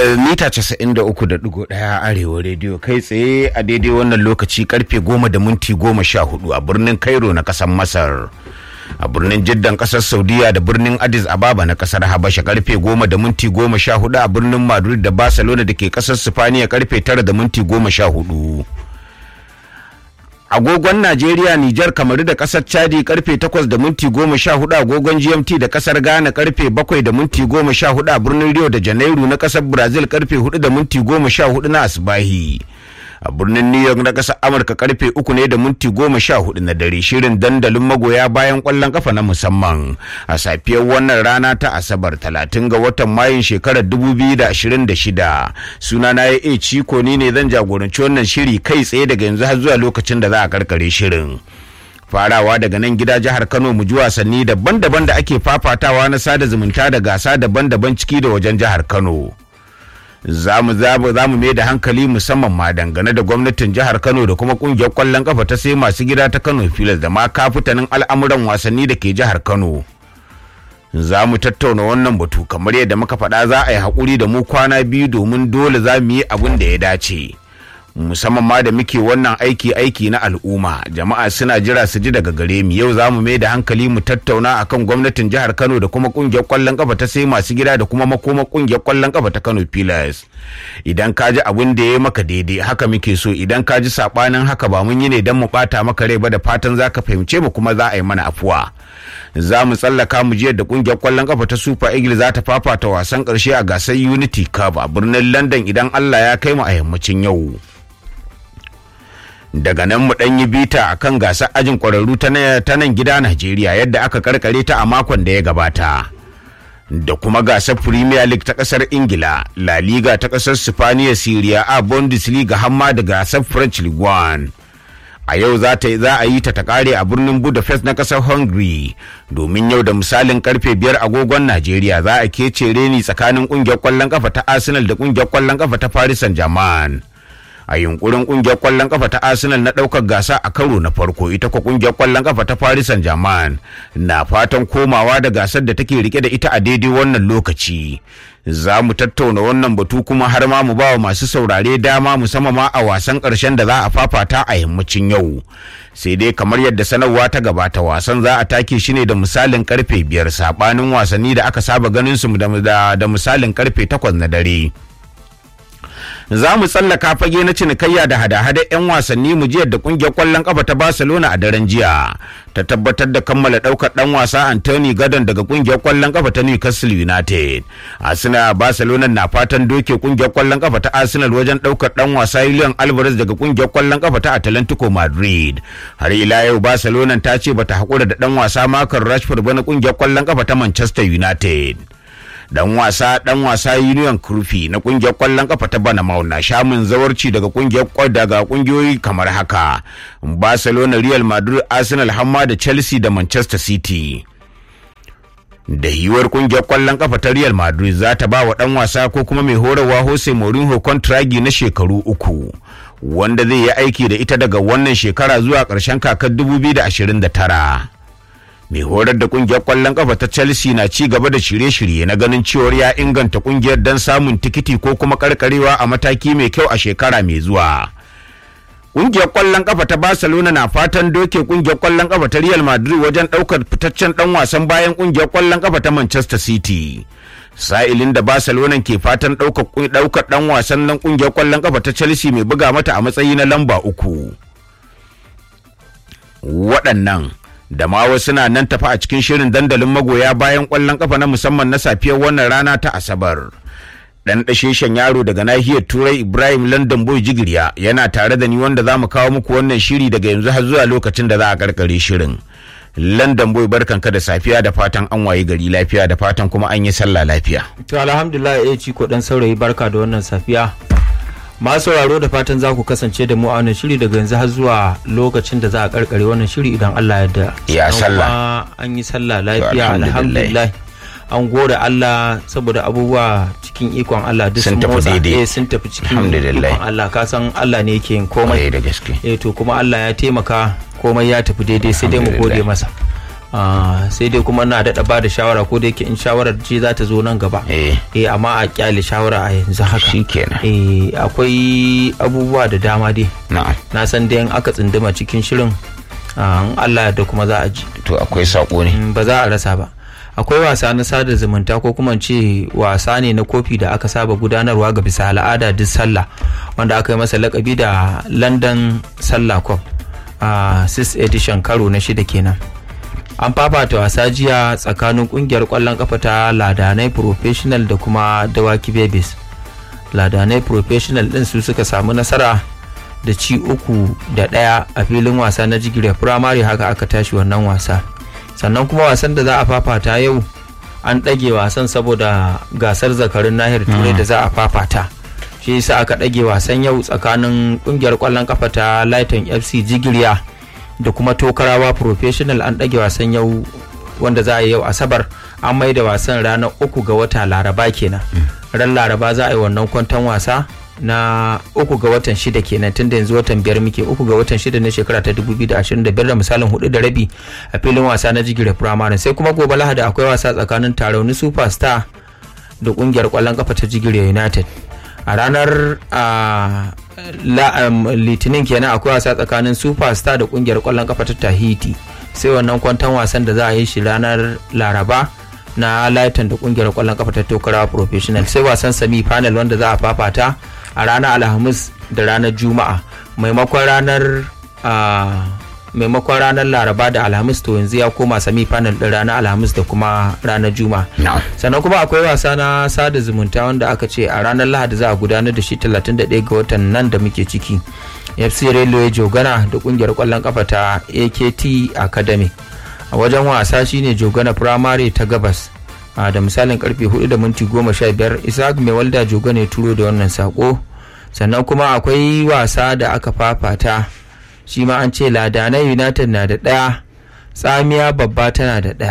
mita 93.1 arewa rediyo kai tsaye a daidai wannan lokaci karfe goma da minti goma sha hudu a birnin cairo na kasar masar a birnin jiddan kasar saudiya da birnin addis ababa na kasar habasha karfe goma da minti goma sha hudu a birnin madrid da barcelona da ke kasar sifaniya karfe tara da minti goma sha hudu agogon Najeriya, Nijar, Kamaru da kasar Chadi karfe 8 da minti 14 agogon GMT da kasar Ghana karfe 7 da minti 14 a birnin Rio da Janairu na kasar Brazil karfe 4 da minti 14 na Asbahi. A birnin New York na kasar Amurka karfe 3 ne da minti 14 na dare shirin dandalin magoya bayan kwallon kafa na musamman a safiyar wannan rana ta Asabar 30 ga watan Mayun shekarar 2026. Suna na ya ciko ni ne zan jagoranci wannan shiri kai tsaye daga yanzu har zuwa lokacin da za a karkare shirin. farawa daga nan gida jihar kano mu ji wasanni daban-daban da ake fafatawa na sada zumunta da gasa daban-daban ciki da wajen jihar kano za mu mai da hankali musamman ma dangane da gwamnatin jihar kano da kuma kungiyar kwallon kafa ta sai masu gida ta kano filas da ma kafutanin al'amuran wasanni da ke jihar kano za mu tattauna wannan batu kamar yadda muka faɗa za a yi haƙuri da mu kwana biyu domin dole za mu yi abin da ya dace. musamman ma da muke wannan aiki aiki na al'umma jama'a suna jira su ji daga gare mu yau za mu mai da hankali mu tattauna akan gwamnatin jihar kano da kuma kungiyar kwallon kafa ta sai masu gida da kuma makoma kungiyar kwallon kafa ta kano pillars idan ka ji abin da ya maka daidai haka muke so idan ka ji sabanin haka ba mun yi ne don mu bata maka rai ba da fatan za ka fahimce mu kuma za a yi mana afuwa za mu tsallaka mu jiyar da kungiyar kwallon kafa ta super eagles za ta fafata wasan karshe a gasar unity cup a birnin london idan allah ya kai mu a yammacin yau daga nan mu ɗan yi bita a kan gasar ajin ƙwararru ta nan gida Najeriya yadda aka karkare ta a makon da ya gabata. Da kuma gasar Premier League ta ƙasar Ingila, La Liga ta ƙasar Sifaniya Syria a Bundesliga hamma da gasar French League One. A yau za a yi ta ta kare a birnin Budapest na ƙasar Hungary domin yau da misalin karfe biyar agogon Najeriya za a kece reni tsakanin ƙungiyar ƙwallon ƙafa ta Arsenal da ƙungiyar ƙwallon ƙafa ta Paris Saint-Germain. a yunkurin kungiyar kwallon kafa ta arsenal na daukar gasa a karo na farko ita kwa kungiyar kwallon kafa ta paris saint germain na fatan komawa da gasar da take rike da ita a daidai wannan lokaci za mu tattauna wannan batu kuma har ma mu bawa masu saurare dama musamman ma a wasan karshen da za a fafata a yammacin yau sai dai kamar yadda sanarwa ta gabata wasan za a take shi ne da misalin karfe biyar sabanin wasanni da aka saba ganin su da misalin karfe takwas na dare za mu tsallaka fage na cinikayya da hada-hada 'yan wasanni mu jiyar da kungiyar kwallon kafa ta barcelona a daren jiya ta tabbatar da kammala daukar dan wasa anthony gadon daga kungiyar kwallon kafa ta newcastle united arsenal barcelona na fatan doke kungiyar kwallon kafa ta arsenal wajen daukar dan wasa julian alvarez daga kungiyar kwallon kafa ta atlantico madrid har ila yau barcelona ta ce bata hakura da dan wasa makar rashford ba na kungiyar kwallon kafa ta manchester united dan wasa dan wasa union kurfi na kungiyar kwallon kafa ta banamau na shamun zawarci daga kungiyar daga kungiyoyi kamar haka barcelona real madrid arsenal hamma da chelsea da manchester city da yiwuwar kungiyar kwallon kafa ta real madrid za ta ba wa dan wasa ko kuma mai horarwa jose mourinho kontragi na shekaru uku wanda zai yi aiki da ita daga wannan shekara zuwa ƙarshen kakar 2029 mai horar da kungiyar kwallon kafa ta chelsea na ci gaba da shirye-shirye na ganin cewar ya inganta kungiyar don samun tikiti ko kuma karkarewa a mataki mai kyau a shekara mai zuwa kungiyar kwallon kafa ta barcelona na fatan doke kungiyar kwallon kafa ta real madrid wajen daukar fitaccen dan wasan bayan kungiyar kwallon kafa ta manchester city sa'ilin da barcelona ke fatan daukar dan wasan nan kungiyar kwallon kafa ta chelsea mai buga mata a matsayi na lamba uku waɗannan da ma wasu na nan tafi a cikin shirin dandalin magoya bayan kwallon kafa na musamman na safiyar wannan rana ta asabar dan dasheshen yaro daga nahiyar turai ibrahim london boy jigiriya yana tare da ni wanda za mu kawo muku wannan shiri daga yanzu har zuwa lokacin da za a karkare shirin london boy barkanka da safiya da fatan an waye gari lafiya da fatan kuma an yi sallah lafiya to alhamdulillah ya ci ko dan saurayi barka da wannan safiya masu sauraro da fatan za ku kasance da mu a wannan shiri daga yanzu har zuwa lokacin da za a karkare wannan shiri idan Allah ya da ya sallah an yi sallah lafiya alhamdulillah an gode Allah saboda abubuwa cikin ikon Allah duk sun tafi daidai sun tafi cikin ikon Allah ka san Allah ne yake yin komai da gaske eh to kuma Allah ya taimaka komai ya tafi daidai sai dai mu gode masa Ah, sai dai kuma na daɗa ba da shawara ko da yake in shawarar ce za ta zo nan gaba eh eh amma a kyale shawara a yanzu haka shikenan eh akwai abubuwa da dama dai na'am na san dai in aka tsinduma cikin shirin ah, in Allah da kuma za a ji to akwai sako ne Mm, ba za a rasa ba akwai wasa na sada zumunta ko kuma in ce wasa ne na kofi da aka saba gudanarwa ga bisa al'ada duk sallah wanda aka yi masa lakabi da london sallah cup a 6 edition karo na shida kenan an fafata wasa jiya tsakanin kungiyar kwallon kafa ta ladanai professional da kuma dawaki babies ladanai professional din su suka samu nasara da ci uku da ɗaya a filin wasa na jigire firamare haka aka tashi wannan wasa sannan kuma wasan da za a fafata yau an ɗage wasan saboda gasar zakarin nahiyar turai da za a fafata shi yasa aka ɗage wasan yau tsakanin ƙungiyar ƙwallon kafa ta lighton fc jigiriya da kuma tokarawa professional an ɗage wasan yau wanda za a yi yau asabar an mai da wasan ranar uku ga wata laraba kenan ran laraba za a yi wannan kwanton wasa na uku ga watan shida kenan tun da yanzu watan biyar muke uku ga watan shida na shekara ta 2025 da misalin hudu da rabi a filin wasa na jigire firamare sai kuma gobe lahadi akwai wasa tsakanin tarauni superstar da kungiyar kwallon kafa ta jigire united a ranar ah, la- um, litinin kenan akwai wasa tsakanin superstar da kungiyar kwallon kafa ta tahiti sai wannan kwantan wasan da za a yi shi ranar laraba na Lighton da kungiyar kwallon kafa ta tokara professional sai wasan semi final wanda za a fafata a ranar alhamis da ranar juma'a maimakon ranar ah, maimakon ranar laraba da alhamis to yanzu ya koma semi final din ranar alhamis da kuma ranar juma'a na'am sannan kuma akwai wasa na sada zumunta wanda aka ce a ranar lahadi za a gudanar da shi 31 ga watan nan da muke ciki fc railway jogana da kungiyar kwallon kafa ta akt academy a wajen wasa shine jogana primary ta gabas a da misalin karfe 4 da minti 15 isaac mai walda jogana ya turo da wannan sako sannan kuma akwai wasa da aka fafata shi ma an ce ladanai united na da ɗaya tsamiya babba tana da ɗaya